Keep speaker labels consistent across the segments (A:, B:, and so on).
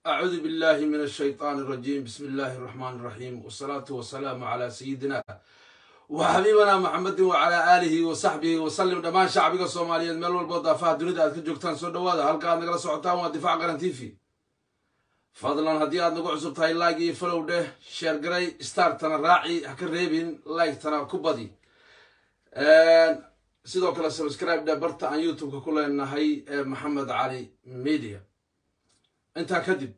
A: أعوذ بالله من الشيطان الرجيم بسم الله الرحمن الرحيم والصلاة والسلام على سيدنا وحبيبنا محمد وعلى آله وصحبه وسلم دمان شعبك الصوماليين ميل والبو دافاha dunida aad ka joogtaan soo dhawaada halka aad nagala socotaan waa difaac qaran tv fadlan haddii aad nagu cusub tahay like iyo follow dheh sheer garay startana raaci ha ka reebin like-tana ku badi sidoo kale subscribe dheh barta aan youtube-ka ku leenahay ee maxamed cali media intaa kadib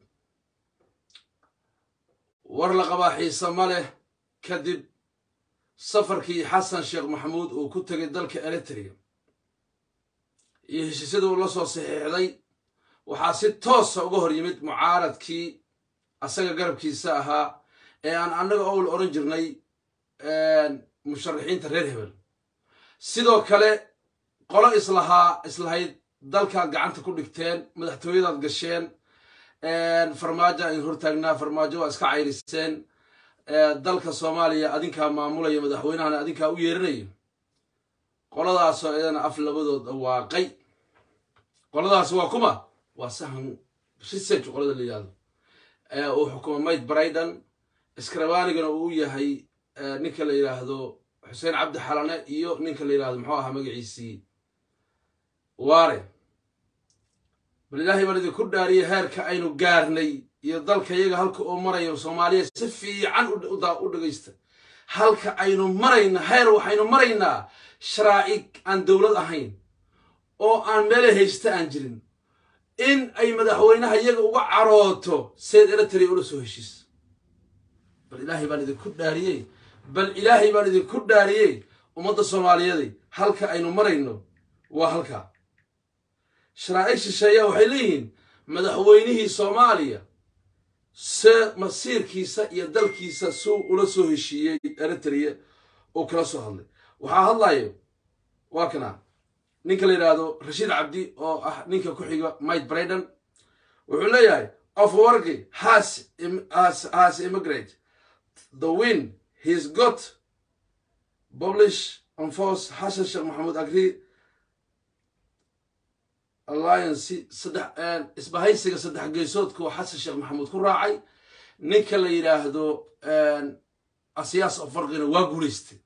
A: war la qabaa xiise ma leh kadib safarkii xasan sheekh maxamuud uu ku tegay dalka eritrea iyo heshiisyada uu la soo saxiixday waxaa si toosa uga hor yimid mucaaradkii asaga garabkiisa ahaa ee aan annaga owl odhan jirnay musharaxiinta reer hebel sidoo kale qolo islahaa islahayd dalkaad gacanta ku dhigteen madaxtooyadaad gasheen farmaajo ayn hortaagnaa farmaajo waa iska cayriseen dalka soomaaliya adinkaa maamulaya madaxweynahana adinkaa u yeerinayo qoladaasoo iyadana af labadood dhawaaqay qoladaas waa kuma waa sahan research qolada la yihahdo uu xukumo mayd braidan skrabanigana uu yahay ninka la yidhaahdo xuseen cabdi xalane iyo ninka la yidhahdo muxuu ahaa magaciisii waare bal ilaahay baan idinku dhaariyay heerka aynu gaarnay iyo dalka iyaga halka uu marayo soomaaliya si fiican u dhegaysta halka aynu marayna heer waxaynu maraynaa sharaa'ig aan dowlad ahayn oo aan meele haysta aan jirin in ay madaxweynaha iyaga uga carooto seed eritrea ula soo heshiis bal ilaahay baan idinku dhaariyey bal ilaahay baan idinku dhaariyey ummadda soomaaliyeeday halka aynu marayno waa halkaa sharaa'ig shisheeya waxay leeyihiin madaxweynihii soomaaliya se masiirkiisa iyo dalkiisa suu ula soo heshiiyey eritrea oo kala soo hadlay waxaa hadlayo waa kana ninka la yidhaahdo rashiid cabdi oo ah ninka ku xiga mike braiden wuxuu leeyahay ofwargi has has immigrate the win he's got publish on force xasan sheekh maxamuud agree alliance saddex isbahaysiga saddex geesoodka oo xasan sheekh maxamuud ku raacay ninka la yidhaahdo asiyaas oo farqina waa guulaystay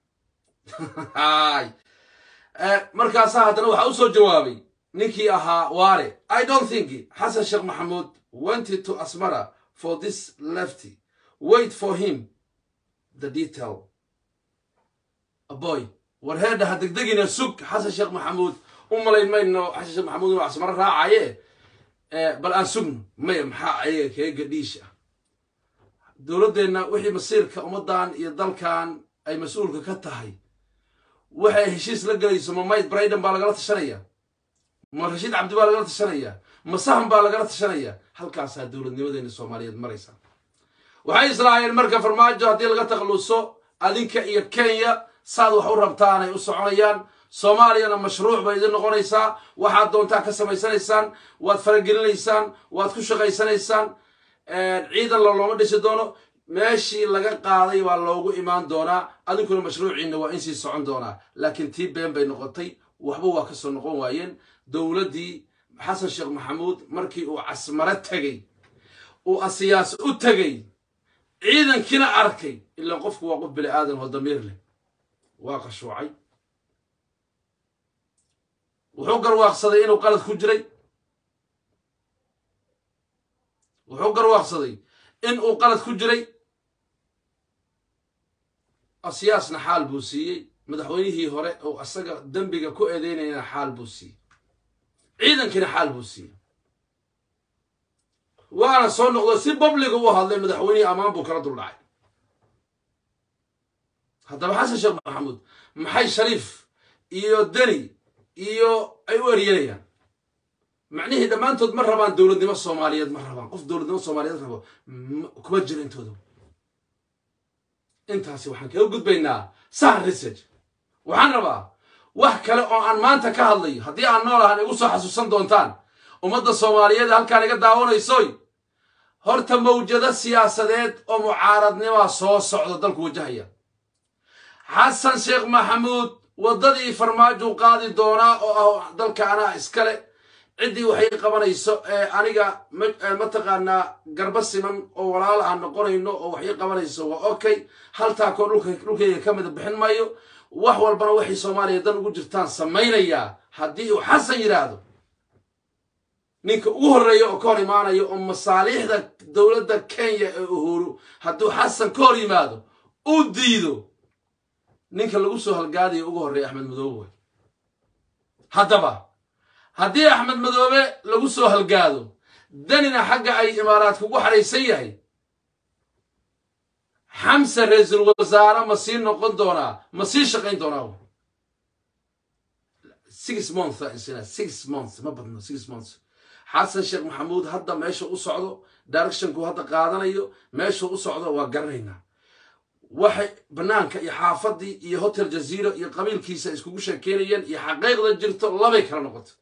A: markaasaa haddana waxaa u soo jawaabay ninkii ahaa waare i don't think xasan sheekh maxamuud wanted to asmara for this lefty wait for him the detail aboy war heedha ha degdegina sug xasan sheekh maxamuud u malayn mayno xasan sheekh maxamuud inuu asmaro raacaye bal aan sugno maya maxaa ayaga keega dhiish ah dowladdeenna wixii masiirka ummaddan iyo dalkan ay mas-uulka ka tahay waxay heshiis la gelayso ma mayd braidan baa lagala tashanaya ma rashiid cabdi baa lagala tashanaya ma sahan baa lagala tashanaya halkaasaa dowladnimadeena soomaaliyeed maraysa waxay islaahayeen marka farmaajo haddii laga takhalluso adinka iyo kenya saad wax u rabtaan ay u soconayaan soomaaliyana mashruuc bay idin noqonaysaa waxaad doontaa ka samaysanaysaan waad faragelinaysaan waad ku shaqaysanaysaan ciidan la looma dhisi doono meeshii laga qaaday baa loogu imaan doonaa adinkuna mashruuciinna waa insii socon doonaa laakiin tii been bay noqotay waxba waa ka soo noqon waayeen dowladdii xasan sheekh maxamuud markii uu casmaro tegey uu asiyaas u tegey ciidankiina arkay ilaan qofku waa qof bini aadan oo damiir leh waa qashuucay wuxuu garwaaqsaday inuu qalad ku jiray wuxuu garwaaqsaday in uu qalad ku jiray asiyaasna xaal buu siiyey madaxweynihii hore oo asaga dembiga ku eedeynayana xaal buu siiyey ciidankiina xaal buu siiyey waana soo noqdo si babliga u hadlay madaxweynihii ammaan buu kala duldhacay haddaba xasan sheekh maxamuud maxay shariif iyo deni iyo ay u eryanayaan macnihii dhammaantood ma rabaan dowladnimo soomaaliyeed ma rabaan qof dowladnimo soomaaliyeed rabo kuma jiro intooda intaasi waxaan kaga gudbaynaa sahan research waxaan rabaa wax kale oo aan maanta ka hadlayo haddii aan nool ahaan igu soo xasuusan doontaan ummadda soomaaliyeed halkaan iga daawanaysoy horta mawjado siyaasadeed oo mucaaradnimaa soo socda dalku wajahaya xasan sheekh maxamuud waddadii farmaajo qaadi doonaa oo ah dalka anaa iskale ciddii waxay qabanayso ee aniga mataqaanaa garba siman oo walaala aan noqonayno oo waxay qabanayso waa okay haltaakoo dhulkayga ka mida bixin maayo wax walbana waxay soomaaliya dan ugu jirtaan samaynayaa haddii uu xasan yidhaahdo ninka ugu horreeya oo ka hor imaanaya oo masaaliixda dowladda kenya ee uhuru hadduu xasan ka hor yimaado uu diido ninka lagu soo halgaadayo ugu horreeya axmed madoobe haddaba haddii axmed madoobe lagu soo halgaado danina xagga ay imaaraadka ugu xadhaysan yahay xamse ra-iisul wasaare ma sii noqon doonaa ma sii shaqayn doonaa six month six month ma badno six months xasan sheekh maxamuud hadda meesha u socdo directionku hadda qaadanayo meesha u socdo waa garanaynaa waxay bannaanka iyo xaafadii iyo hotel jaziira iyo qabiilkiisa iskugu sheekeynayeen iyo xaqiiqda jirto labay kala noqoto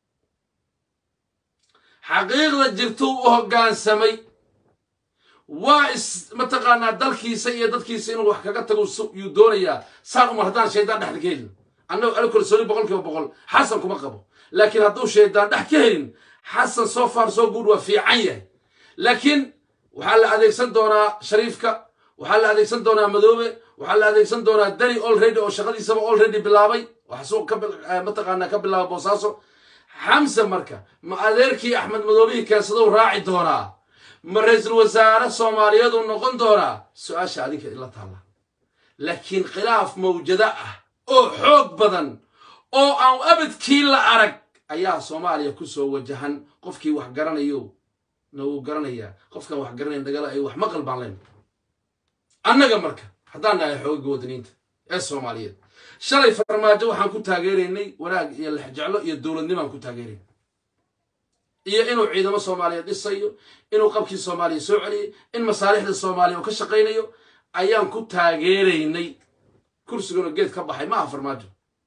A: xaqiiqda jirto u hoggaansamay waa is mataqaanaa dalkiisa iyo dadkiisa inuu wax kaga tago yuu doonayaa saan umar haddaan shaydaan dhexda ka helin annagu ani kalsooni boqol kiiba boqol xasan kuma qabo laakiin hadduu shaydaan dhex ka helin xasan soo far soo guud waa fiican yahay laakiin waxaa la adeegsan doonaa shariifka waxaa la adeegsan doonaa madoobe waxaa la adeegsan doonaa dani olready oo shaqadiisaba olready bilaabay wax suuq ka mataqaanaa ka bilaaba boosaaso xamse marka ma adeerkii axmed madoobihii keensadou raaci doonaa ma ra-iisul wasaare soomaaliyeedu noqon doonaa su-aasha adinka ila taalla laakiin khilaaf mawjado ah oo xoog badan oo aan abadkii la arag ayaa soomaaliya ku soo wajahan qofkii wax garanayo na wuu garanayaa qofkaan wax garanayn dagala ay wax maqal baan leen annaga marka haddaan nahay xoogga wadaniinta ee soomaaliyeed shalay farmaajo waxaan ku taageeraynay wanaag iyo lexjeclo iyo dowladnimaan ku taageeraynay iyo inuu ciidamo soomaaliya dhisayo inuu qabkii soomaaliya soo celiyay in masaalixda soomaaliya uu ka shaqaynayo ayaan ku taageeraynay kursiguna geed ka baxay ma aha farmaajo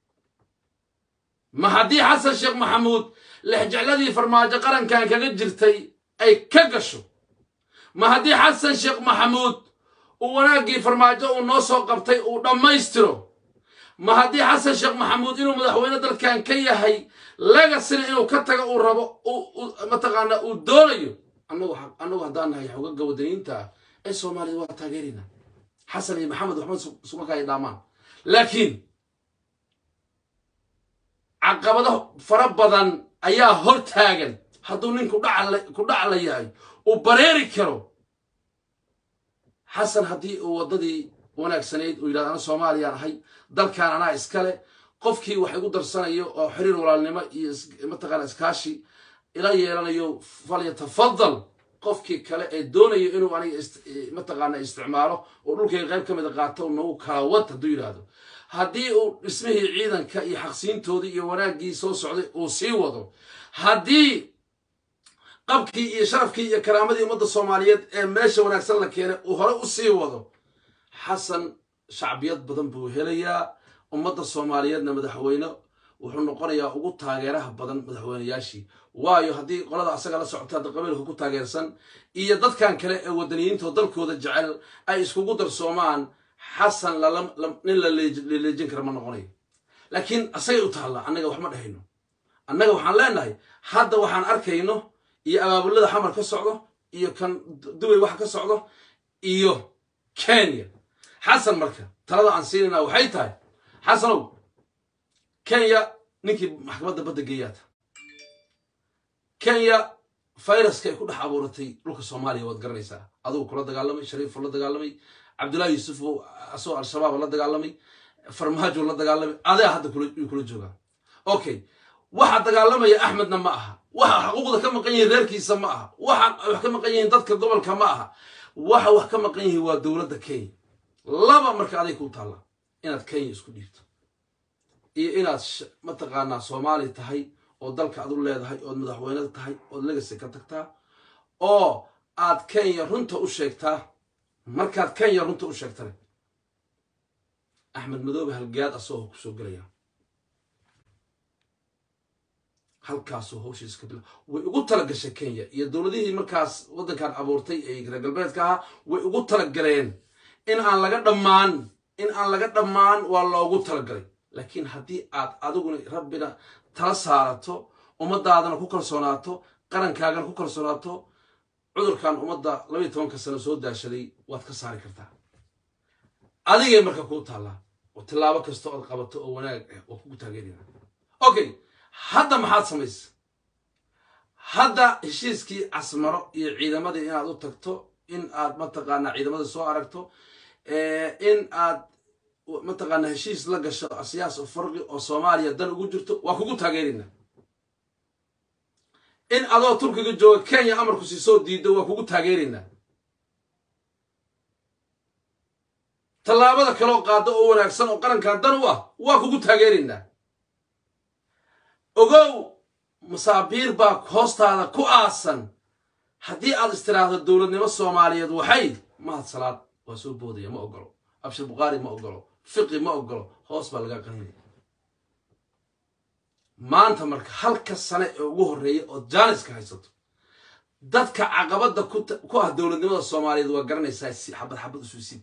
A: ma haddii xasan sheekh maxamuud lexjecladii farmaajo qarankan kaga jirtay ay ka gasho ma haddii xasan sheekh maxamuud uu wanaaggii farmaajo uu noo soo qabtay uu dhammaystiro ma haddii xasan sheekh maxamuud inuu madaxweyne dalkan ka yahay legasina inuu ka tago uu rabo mataqaanaa uu doonayo annagu haddaan nahay xogaga wadaniinta ah ee soomaaliyad waa taageeraynaa xasan iyo maxamed waxba isuma kaya dhaamaan laakiin caqabado fara badan ayaa hor taagan hadduu nin ku dhacla yahay uu bareeri karo xasan haddii uu waddadii wanaagsanayd uu yidhahdo ana soomaaliyaan ahay dalkan anaa iskale qofkii wax igu darsanayo oo xiriir walaalnimo iyo mataqaana iskaashi ila yeelanayo falyatafadal qofkii kale ee doonayo inuu aniga mataqaana isticmaalo oo dhulkayga qayb ka mida qaato nagu kala wad hadduu yidhaahdo haddii uu dhismihii ciidanka iyo xaqsiintoodii iyo wanaaggii soo socday uu sii wado haddii qabkii iyo sharafkii iyo karaamadii ummadda soomaaliyeed ee meesha wanaagsan la keenay uu hore u sii wado xasan shacbiyad badan buu helayaa ummadda soomaaliyeedna madaxweyne wuxuu noqonayaa ugu taageeraha badan madaxweyneyaashii waayo haddii qolada asaga la socota hadda qabiilka ku taageersan iyo dadkan kale ee wadaniyiinta oo dalkooda jecel ay iskugu darsoomaan xasan nin la leejin kara ma noqonayo laakiin asagay u taallaa annaga wax ma dhahayno annaga waxaan leenahay hadda waxaan arkayno iyo abaabulada xamar ka socdo iyo kan dubay wax ka socdo iyo kenya xasan marka talada aan siinayna waxay tahay xasanow kenya ninkii maxkamadda badda geeyaata kenya fayraska ay ku dhex abuuratay dhulka soomaaliya waad garanaysaa adugu kula dagaalamay shariifuu la dagaalamay cabdullaahi yuusuf asagoo al-shabaab la dagaalamay farmaajo la dagaalamay adaa hadda yuu kula joogaa okay waxa dagaalamaya axmedna ma aha waxa xuquuqda ka maqan yihiin reerkiisa ma aha waxa wax ka maqan yihiin dadka gobolka ma aha waxa wax ka maqan yihiin waa dowladda kenya laba marka aday kuu taalla inaad kenya isku dhiibto iyo inaad mataqaanaa soomaali tahay oo dalka adu leedahay ood madaxweyneda tahay ood legasi ka tagtaa oo aad kenya runta u sheegtaa markaad kenya runta u sheegtana axmed madoobe halgaad asagoo ku soo gelaya halkaasuu hawshiis ka bila way ugu tala gashay kenya iyo dowladihii markaas waddankan abuurtay ee reer galbeedka ahaa way ugu talagaleen in aan laga dhammaan in aan laga dhammaan waa loogu talagalay laakiin haddii aad adiguna rabbina tala saarato ummadaadana ku kalsoonaato qarankaagana ku kalsoonaato cudurkan ummadda labaiy tobanka sano soo daashaday waad ka saari kartaa adigay marka kuu taallaa oo tillaabo kasta ood qabato oo wanaag ah waa kugu taageerina okay hadda maxaad samaysa hadda heshiiskii casmaro iyo ciidamadii inaad u tagto in aad mataqaanaa ciidamadii soo aragto in aad mataqaanaa heshiis la gasho siyaas o farqi oo soomaaliya dan ugu jirto waa kugu taageerina in adoo turkiga jooga kenya amarku sii soo diido waa kugu taageeraynaa tallaabada kaloo qaado oo wanaagsan oo qarankan dan u ah waa kugu taageeraynaa ogow masaabiir baa hoostaada ku aasan haddii aad istiraahdo dowladnimo soomaaliyeed waxay mahad salaad waa soo boodaya ma ogolo abshir bukhaari ma ogolo fiqi ma ogolo hoos baa laga qaninaya maanta marka halka sane ee ugu horreeya oo jaaniska haysato dadka caqabadda ku ah dowladnimada soomaaliyeed waa garanaysaa xabad xabad isu siib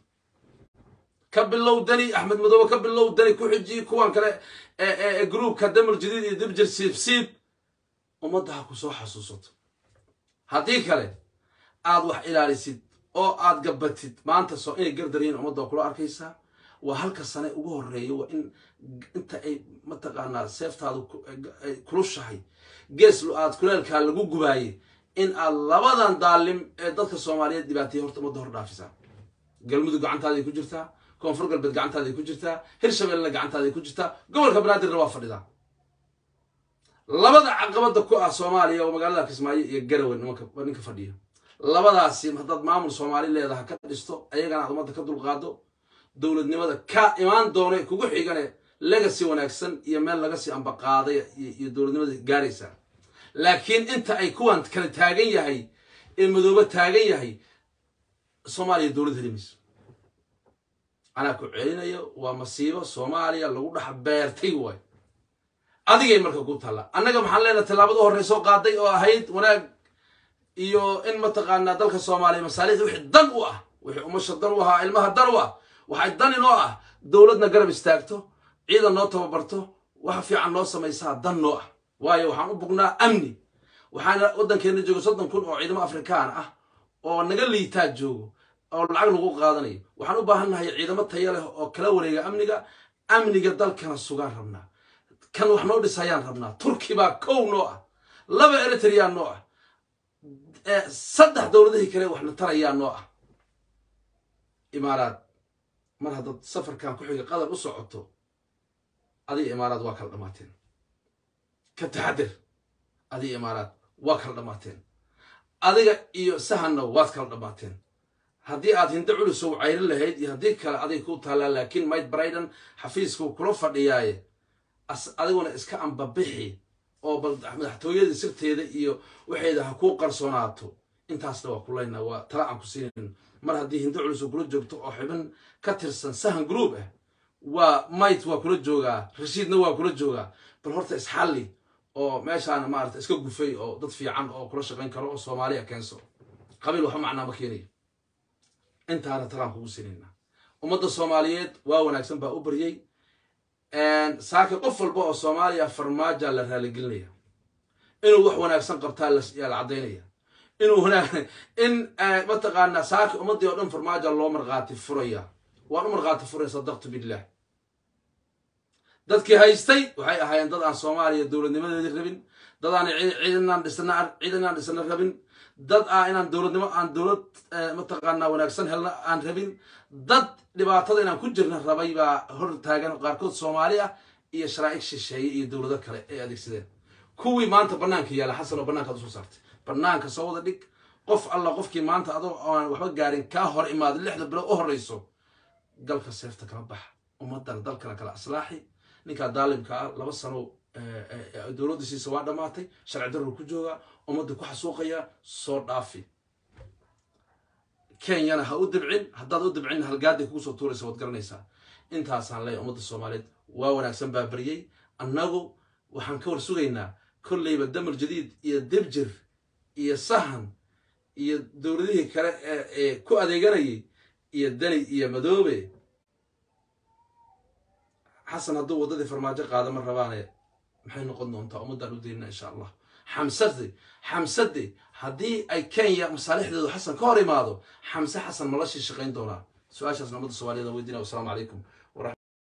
A: ka bilow dani axmed madoobe ka bilow dani ku xiji kuwan kale ee groupka damar jadiid iyo dibjir siib siib ummadda ha ku soo xasuusato haddii kale aad wax ilaalisid oo aad gabatid maanta soo inay gardaryiin ummadda waa kula arkaysaa waa halka sane ugu horreeya waa in inta ay mataqaanaa seeftaadu ay kulushahay gees aad kuleelkaa lagu gubaaye in aad labadan daalim ee dadka soomaaliyeed dhibaataya horta ummadda hor dhaafisaa galmudug gacantaaday ku jirtaa koonfur galbeed gacantaaday ku jirtaa hirshabellena gacantaaday ku jirtaa gobolka banaadirna waa fadhidaa labada caqabada ku ah soomaaliya oo magaalada kismaayo iyo garawe ninka fadhiya labadaasi haddaad maamul soomaali leedaha ka dhisto ayagana aad ummadda ka dulqaado dowladnimada ka imaan doona kugu xigane legacy wanaagsan iyo meel laga sii ambaqaaday iyo dowladnimada gaaraysaa laakiin inta ay kuwan kala taagan yahay ee madoobe taagan yahay soomaaliya dowlad helimayso anaa ku celinayo waa masiibo soomaaliya lagu dhex beertay waay adigay marka ku taalla annaga maxaan leenahay tallaabada horreysoo qaaday oo ahayd wanaag iyo in mataqaanaa dalka soomaaliya masaalixda wixii dan u ah wixii umasha dan u ahaa ilmaha dan u ah waxay dan inoo ah dowladna garab istaagto ciidan noo tababarto wax fiican noo samaysaa dan noo ah waayo waxaan u bugnaa amni waxaana waddankeena jooga soddon kun oo ciidamo afrikaan ah oo naga liitaa joogo oo lacag lagu qaadanayo waxaan u baahannahay ciidamo taya leh oo kala wareega amniga amniga dalkana sugaan rabnaa kan wax noo dhisayaan rabnaa turki baa kow noo ah laba eritrea noo ah saddex dowladihii kale waxna tarayaa noo ah imaaraad mar haddaad safarkan ku xiga qadar u socoto adiga imaaraad waa kala dhammaateen ka taxadir adiga imaaraad waa kala dhammaateen adiga iyo sahanna waad kala dhammaateen haddii aad hinda culusow cayrin lahayd iyo haddii kale aday kuu taallaa laakiin mike briden xafiiskuu kula fadhiyaaye adiguna iska ambabixi oo bal madaxtooyada sirteeda iyo waxeeda ha kuu qarsoonaato intaasna waa kulaynaa waa tala aan ku siinayn mar haddii hinda culus kula joogto oo xibin ka tirsan sahan group ah waa might waa kula joogaa rashiidna waa kula joogaa bal horta isxalli oo meeshaana maarata iska gufay oo dad fiican oo kula shaqayn karo oo soomaaliya keenso qabiil waxba macnaa ma keenayo intaana talaan kugu sinayna ummadda soomaaliyeed waa wanaagsan baa u baryey saaka qof walba oo soomaaliya farmaaja la raaligelinaya inuu wax wanaagsan qabtaa yaa la caddaynaya inuu in mataqaanaa saaka ummaddii oo dhan farmaaja loo markhaati furaya waan u markhaati furaya sadaqtu billah dadkii haystay waxay ahaayeen dad aan soomaaliya dowladnimadeedii rabin dad aan ciidanaan dhisna ciidanaan dhisna rabin dad ah inaan dowladnimo aan dowlad mataqaanaa wanaagsan helna aan rabin dad dhibaatada inaan ku jirna rabay baa hor taagan qaarkood soomaali ah iyo sharaa'ig shisheeye iyo dowlado kale ay adeegsadeen kuwii maanta bannaanka yaalla xasan oo bannaankaad usoo saartay bannaanka soo wada dhig qof alla qofkii maanta adoo aan waxba gaarin kaa hor imaaday lixda bilood u horreyso galka seefta kala baxa ummadan dalkana kala aslaaxi ninkaa daalimka ah laba sano dowladdiisiisa waa dhammaatay sharci darru ku joogaa ummadda ku xasuuqaya soo dhaafi kenyana ha u dibcin haddaad u dibcin halgaaday kugu soo tuuraysa waad garanaysaa intaasaan leeyahay ummadda soomaaliyeed waa wanaagsan baa baryey annagu waxaan ka war sugaynaa kolleyba damar jadiid iyo dibjir iyo sahan iyo dowladihii kale ee ku adeeganayay iyo dani iyo madoobe xasan hadduu waddadii farmaajo qaada ma rabaane maxay noqon doontaa ummaddaan u daynana insha allah xamsade xamsade haddii ay kenya masaalixdeedu xasan ka hor imaado xamse xasan ma la shii shaqayn doonaa su-aashaasna ummadda soomaaliyed aan weydiinaya wasalaamu calaykum